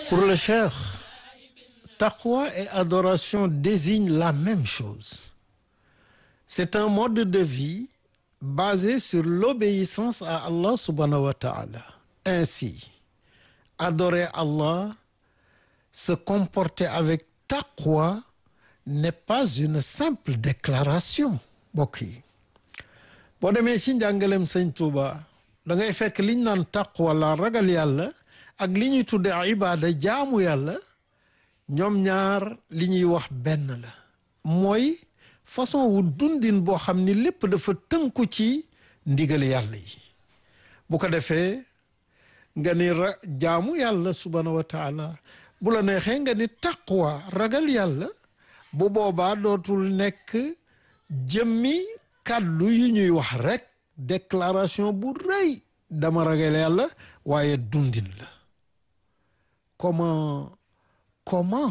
Pour le cheikh, taqwa et adoration désignent la même chose. C'est un mode de vie basé sur l'obéissance à Allah subhanahu wa ta'ala. Ainsi, adorer Allah, se comporter avec taqwa n'est pas une simple déclaration mbokk yi boo demee ci njàngaleem sëñ Tuuba da ngay fekk liñ naan taqwa la ragal yàlla ak li ñuy tudde ibaada jaamu yàlla ñoom ñaar li ñuy wax benn la mooy façon wu dundin boo xam ni lépp dafa tënku ci ndigal yàlla yi bu ko defee nga ni ra jaamu yàlla subhanahu wa taala bu la neexee nga ni taqwa ragal yàlla bu boobaa dootul nekk jëmmi kàddu yu ñuy wax rekk déclaration bu rëy dama ragal yàlla waaye dundin la comment comment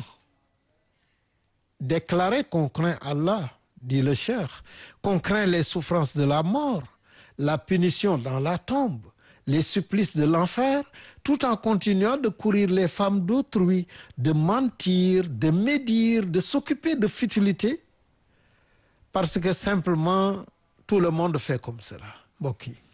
déclarer qu'on craint Allah dit le cheikh qu'on craint les souffrances de la mort la punition dans la tombe les supplices de l'enfer tout en continuant de courir les femmes d'autrui de mentir de médire de s'occuper de futilité parce que simplement tout le monde fait comme cela mbokk yi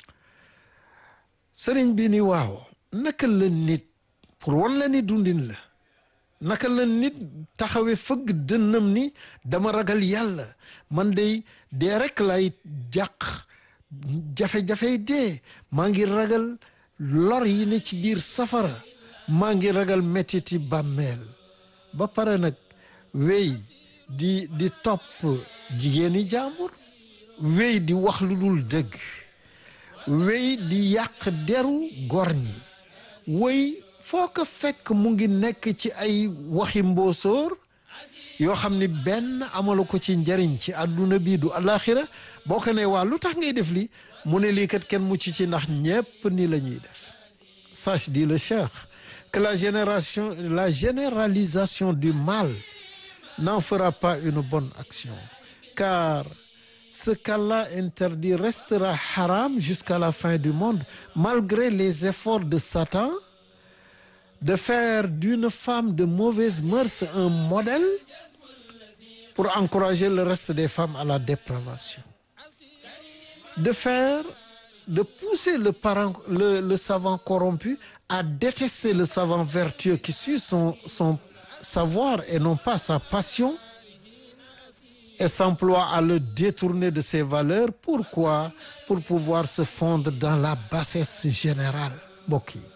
sëriñ bi ni waaw naka la nit pour wan la ni dundin la naka la nit taxawe fëgg dënnam ni dama ragal yàlla man day dee rekk lay jàq jafe-jafey dee maa ngi ragal lor yi ne ci biir safara maa ngi ragal mettiti bàmmeel ba pare nag wéy di di topp jigéeni jaambur wéy di wax lu dul dëgg wéy di yàq deru gor ñi wéy foo ko fekk mu ngi nekk ci ay waxi mboosóor yoo xam ni benn amalu ko ci njariñ ci àdduna bi du alaxira boo ko ne waa lu tax ngay def li mu ne lii kat kenn mucc ci ndax ñépp ni la ñuy def sache dit le cheikh que la génération la généralisation du mal n'en fera pas une bonne action car ce qu'Allah interdit restera haram jusqu'à la fin du monde malgré les efforts de Satan de faire d'une femme de mauvaise mœurs un modèle pour encourager le reste des femmes à la dépravation de faire de pousser le parent le, le savant corrompu à détester le savant vertueux qui suit son son savoir et non pas sa passion et s'emploie à le détourner de ses valeurs pourquoi pour pouvoir se fondre dans la bassesse générale mbokk yi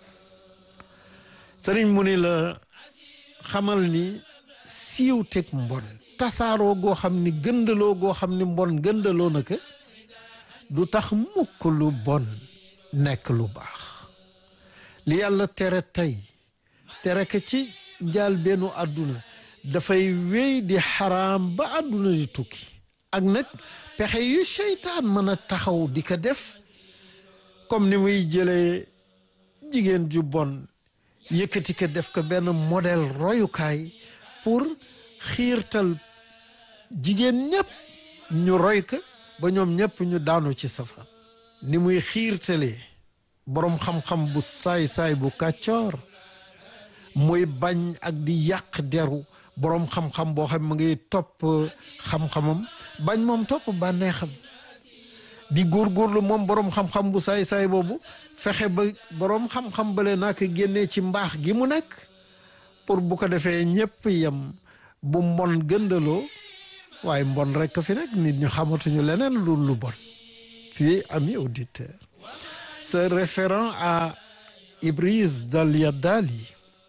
sëriñ mu ni la xamal ni siiw teg mbon tasaaroo goo xam ni gëndaloo goo xam ni mbon gëndaloo na ko du tax mukk lu bon nekk lu baax li yàlla tere tey tere ko ci njaal bennu àdduna dafay wéy di xaraam ba àdduna di tukki ak nag pexe yu seytaan mën a taxaw di ko def comme ni muy jëlee jigéen ju bon yëkkati ko def ko benn modèle royukaay pour xiirtal jigéen ñépp ñu roy ko ba ñoom ñépp ñu daanu ci safa ni muy xiirtalee boroom xam-xam bu saay-saay bu kàccoor muy bañ ak di yàq deru boroom xam-xam boo xam ma ngi topp xam-xamam bañ moom topp bànneexam di góorgóorlu moom boroom xam-xam bu saay-saay boobu fexe ba boroom xam-xam bale naa ko génnee ci mbaax gi mu nekk pour bu ko defee ñépp yem bu mbon gëndaloo waaye mbon rekk fi nekk nit ñu xamatuñu leneen lu lu bon puis amis auditeurs se référant à Ibris Dal-Yadali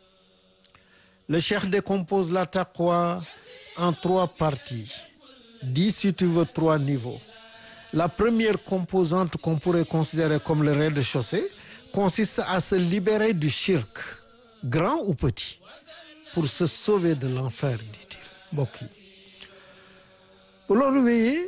le cheikh décompose la taqwa en trois parties dit si tu veux trois niveaux la première composante qu'on pourrait considérer comme le rez-de-chaussée consiste à se libérer du shirk grand ou petit pour se sauver de l'enfer dit-il mbokk yi bu loolu wéyee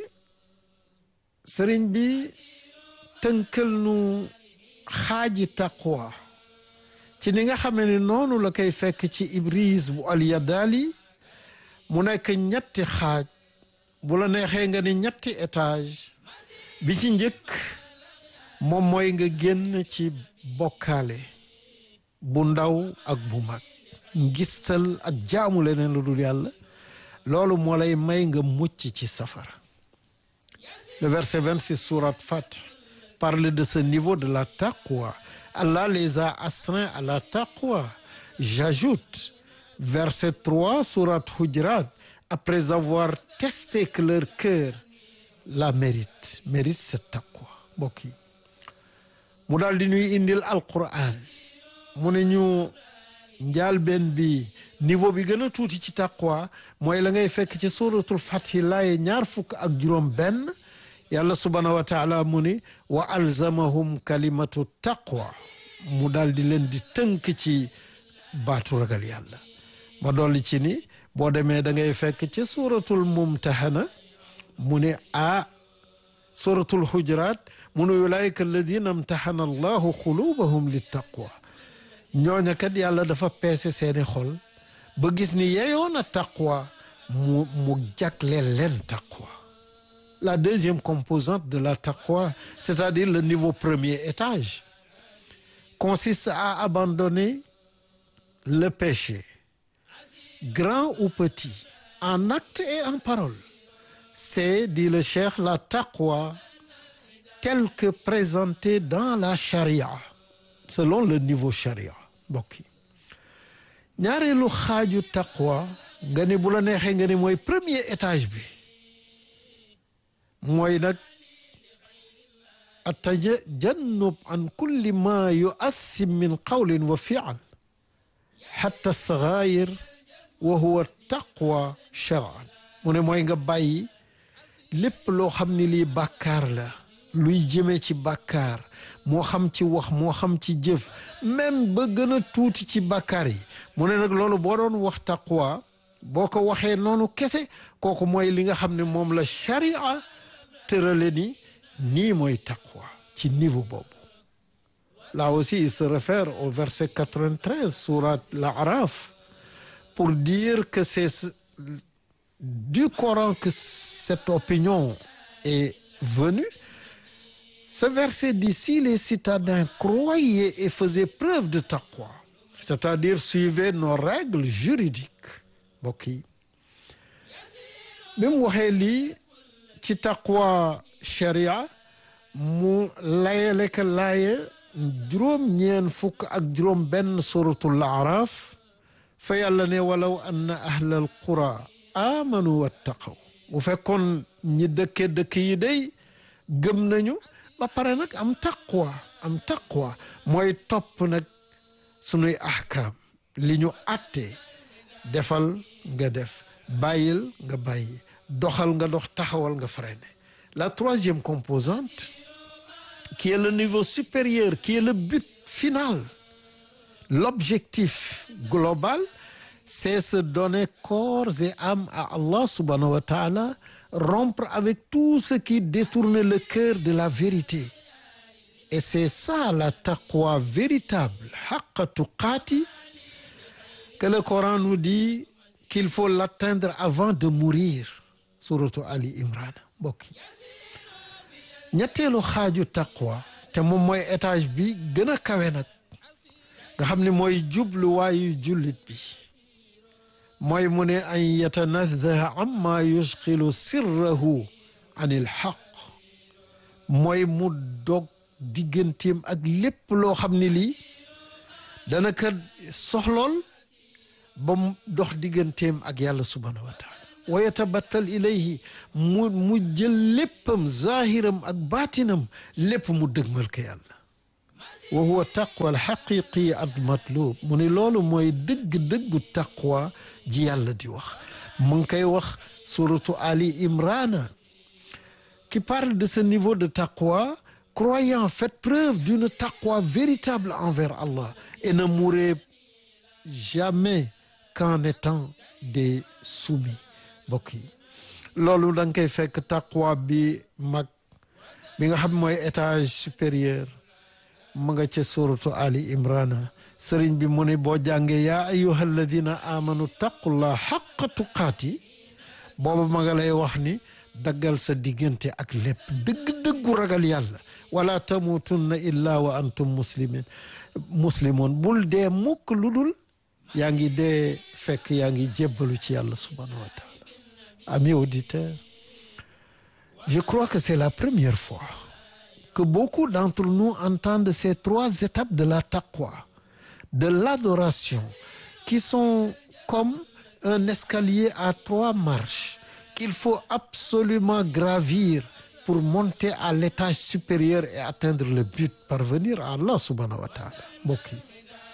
sëriñ bi tënkal nu xaaji taqwa ci ni nga xamee ni noonu la koy fekk ci ibris bu alyadali mu nekk ñetti xaaj bu la neexee nga ni ñetti étage bi ci njëkk moom mooy nga génn ci bokkaale bu ndaw ak bu mag ngistal ak jaamu leneen lu dul yàlla loolu moo lay may nga mucc ci safara le verset 26 sourate Fath parle de ce niveau de la taqwa Allah les a astreints à la taqwa j'ajoute verset 3 sourate Hujurat après avoir testé que leur cœur la mérite mérite cette taqwa mbokk yi mu daal di ñuy indil alquran mu ne ñu njaalbeen bi niveau bi gën a tuuti ci taqwa mooy la ngay fekk ci suratul fathi laaye ñaar fukk ak juróom benn yàlla subhanahu wa taala mu ni wa alzamahum kalimatu taqwa mu daal di leen di tënk ci baatu ragal yàlla ma dolli ci ni boo demee da ngay fekk ci suratul mumtahana mu ne a suratul hujurat mu ne ulaika alladina amtahana allahu xulubahum li taqwa ñooña kat yàlla dafa peese seeni xol ba gis ni yeyoon a taqwa mu mu jagleel leen taqwa la deuxième composante de la taqwa c'est-à-dire le niveau premier étage consiste à abandonner le péché grand ou petit en acte et en parole c'est dit le cheikh la taqwa telle que présentée dans la charia selon le niveau charia mbokk yi ñaareelu xaaju taqwa nga ni bu la neexee nga ni mooy premier étage bi mooy nag atajannub an kulli ma yu'athim min qawlin wa fi'l hatta sagaayir wa huwa taqwa shar'an mu ne mooy nga bàyyi lépp loo xam ni lii bàkkaar la luy jëmee ci bàkkaar moo xam ci wax moo xam ci jëf même ba gën a tuuti ci bàkkaar yi mu ne nag loolu boo doon wax taqwa boo ko waxee noonu kese kooku mooy li nga xam ne moom la sharia tërale ni nii mooy taqwa ci niveau boobu là aussi il se réfère au verset 93 sourate l'Araf pour dire que c'est du Coran que cette opinion est venue ce verset dit si les citadins croyaient et faisaient preuve de taqwa c'est-à-dire suivaient nos règles juridiques mbokk yi bi mu waxee lii ci taqwa sharia mu layale ka laaye juróom-ñeen fukk ak juróom benn suratul araf fa yàlla ne walaw anna ahlal qura amanu wattaqaw bu fekkoon ñi dëkke dëkk yi day gëm nañu ba pare nag am taqwa am taqwa mooy topp nag sunuy ahkaam li ñu àttee defal nga def bàyyil nga bàyyi doxal nga dox taxawal nga freiné la troisième composante qui est le niveau supérieur qui est le but final l'objectif global c'est se donner corps et âme à Allah subhanahu wa ta'ala rompre avec tout ce qui détourne le cœur de la vérité et c'est ça la taqwa véritable haqqa tuqaati que le Coran nous dit qu'il faut l'atteindre avant de mourir suratu Ali Imran mbokk yi ñetteelu xaaju taqwa te moom mooy étage bi gën a kawe nag nga xam ne mooy jubluwaayu jullit bi mooy mu ne an yatanazzaha amma yushqilu sirrahu an il xaq mooy mu dog digganteem ak lépp loo xam ne lii dana ko soxlool ba mu dox digganteem ak yàlla subhanahu wa taala wa yatabattal ilayhi mu mu jël léppam zahiram ak baatinam lépp mu dëgmal ko yàlla wa huwa taqwa al xaqiqi al matlub mu ni loolu mooy dëgg-dëggu taqwa ji yàlla di wax mu ngi koy wax suratu Ali Imrana qui parle de ce niveau de taqwa croyant faites preuve d'une taqwa véritable envers Allah et ne mourrez jamais qu'en étant des soumis mbokk yi loolu da nga koy fekk taqwa bi mag bi nga xam mooy étage supérieur mu nga ca suratu Ali Imrana sëriñ bi mu ne boo jàngee yaa ayyuha alladina amanu taqullah xaqa tuqaati booba ma nga lay wax ni daggal sa diggante ak lépp dëgg-dëggu ragal yàlla wala tamutunna illa wa antum muslimin muslimoon bul dee mukk lu dul yaa ngi dee fekk yaa ngi jébbalu ci yàlla subhanahu wa taala amis auditeurs je crois que c'est la première fois que beaucoup d'entre nous entendent ces trois étapes de la taqwa de l'adoration qui sont comme un escalier à trois marches qu'il faut absolument gravir pour monter à l'étage supérieur et atteindre le but parvenir à Allah subhanahu wa taala mbokk yi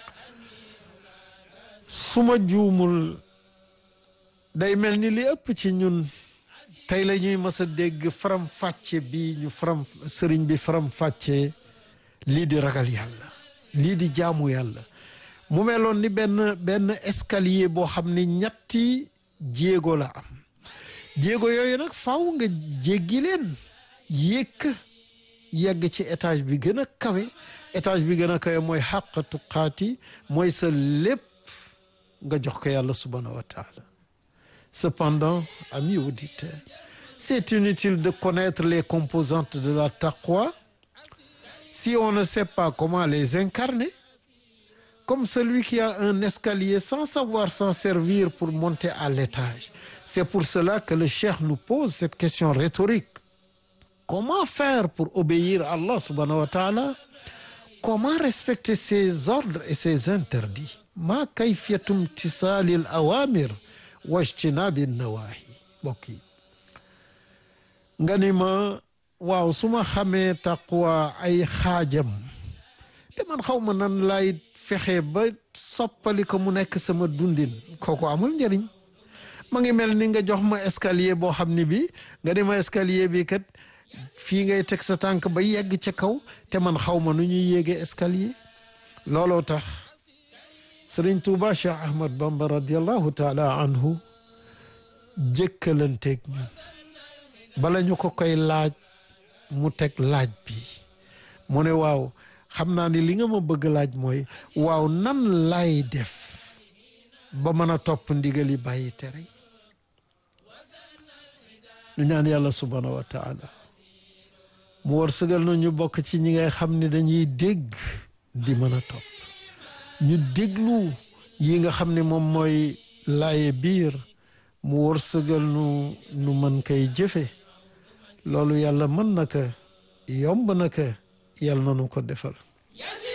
su ma juumul day mel ni li ëpp ci ñun tey la ñuy mës a dégg faram fàcce bi ñu faram sëriñ bi faram fàcce lii di ragal yàlla lii di jaamu yàlla mu meloon ni benn benn escalier boo xam ni ñetti jéego la am jéego yooyu nag faaw nga jéggi leen yéeg yegg ci étage bi gën a kawe étage bi gën a kawe mooy xàq tuqaati mooy sa lépp nga jox ko yàlla subhanahu wa taala cependant amis auditeurs c'est inutile de connaître les composantes de la taqwa si on ne sait pas comment les incarner comme celui qui a un escalier sans savoir s'en servir pour monter à l'étage c'est pour cela que le cheikh nous pose cette question rhétorique comment faire pour obéir à Allah subhanahu wa ta'ala comment respecter ses ordres et ses interdits ma kayfiyatu imtisali al awamir wajtinabi nawahi mbokk yi nga ni ma waaw su ma xamee taqwa ay xaajam te man xaw ma nan lay fexe ba soppali ko mu nekk sama dundin kooku amul njëriñ ma ngi mel ni nga jox ma escalier boo xam ni bi nga ni ma escalier bi kat fii ngay teg sa tànk ba yegg ca kaw te man xaw ma nu ñuy yéege escalier looloo tax Sëriñ Tuuba Cheikh Ahmad Bamba radiallahu taala anhu jëkkalanteeg ñun bala ñu ko koy laaj mu teg laaj bi mu ne waaw xam naa ni li nga ma bëgg laaj mooy waaw nan lay def ba mën a topp ndigali bàyyi tere ñu ñaan yàlla subhanahu wa taala mu war sëgal na ñu bokk ci ñi ngay xam ne dañuy dégg di mën a topp ñu déglu yi nga xam ne moom mooy laaye biir mu war sëgal nu nu mën koy jëfe loolu yàlla mën na ko yomb na ko yàlla na nu ko defal